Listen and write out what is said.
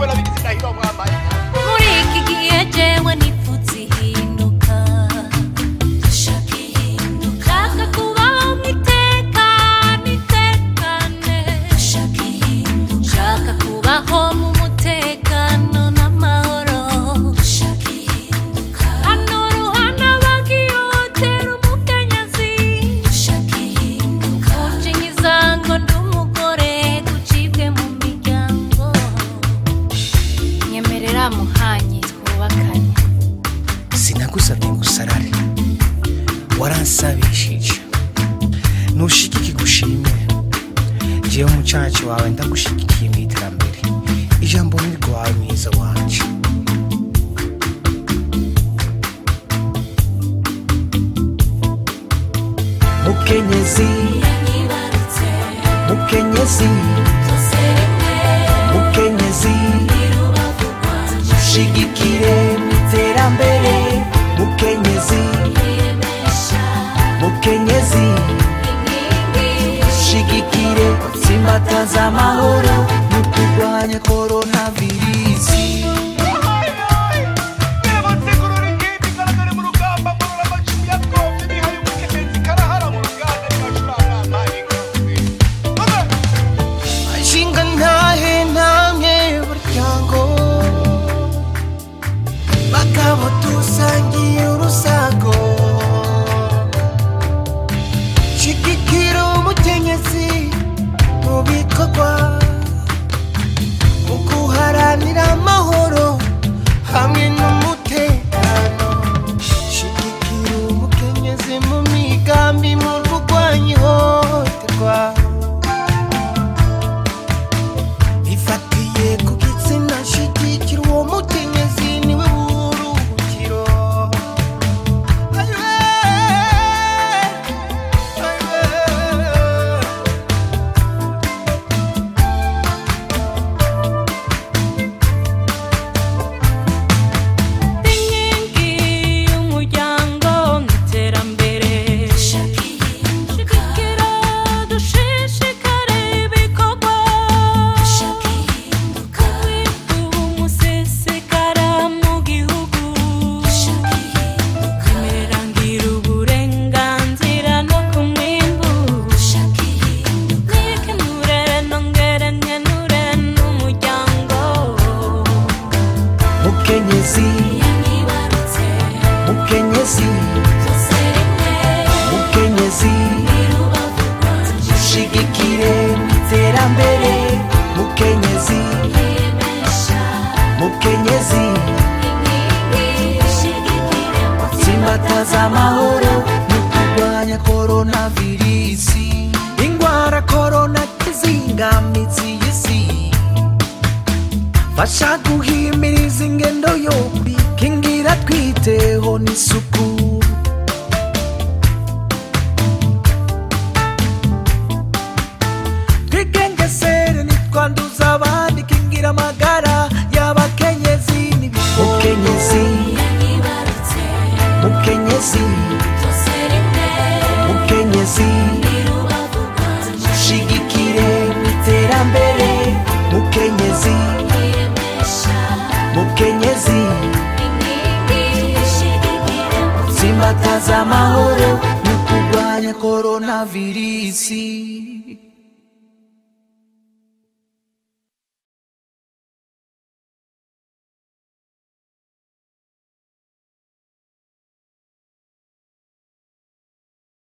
kubera bigize indahiro mwambaye muri iki gihe jewe nipfutse ihinduka ndashaka ihinduka nshaka kubaho mwitekane itekane ndashaka ihinduka nshaka kubaho mu mutekano n'amahoro ndashaka ihinduka hano ruhana bagiyotera umukenyezi ndashaka ihinduka kunjinyiza ngo ndi umugore gucibwe mu miryango nyemerera muhanyi twubakanye sinagusabye ngo usarare waransabishije nushigike gushime jewe umucaci wawe ndagushigikiye mu iterambere ijambo ni rwawe mwiza wanje mukenyezi yanyibarutse mukenyezi byose rimwe mukenyezi irubavu rwanje shigikire mu iterambere mukenyezi yiyemesha mukenyezi inkingi shigikire tsimbataza amahoro mu kurwanya korona virusi Nyirabategurura ingimbi igaragare mu rugamba murura amacumu ya twombi nihaye umukenyezi karahara mu ruganda ntibacuranga amaye inkozi ashinga ntahe ntamwe buryango bagabo dusangiye urusago shigikira umukenyezi mu bikorwa mu guharanira amahoro hamwe n'umutekano shigikira umukenyezi mu migambi mu kurwanya ihohoterwa ifatiye ku gitsina shigikira uwo mukenyezi niwe buruhukiro Ayiwe, ayiwe. inkingi y'umuryango n'iterambere shigikira dushishikare ibikorwa kwiga umusesekara mu gihugu imerangira uburenganzira no ku mwimbu nikenure nongere nkenure n'umuryango mukenyezi yanyibarutse mukenyezi byose rimwe mukenyezi irubavu rwanje shigikire mu iterambere mukenyezi yiyemesha mukenyezi inkingi shigikire tsimbataza amahoro mu kurwanya korona virusi ingwara korona kizingamizi y'isi fasha guhimiriza ingendo yo kwikingira twiteho n'isuku twigengesere nitwanduza abandi kingira amagara y'abakenyezi n'ibikokenyezi yanyibarutse mukenyezi byose rimwe mukenyezi irubavu rwanje shigikire mu iterambere mukenyezi yiyemesha mukenyezi inkingi shigikire tsimbataza amahoro mu kurwanya korona virusi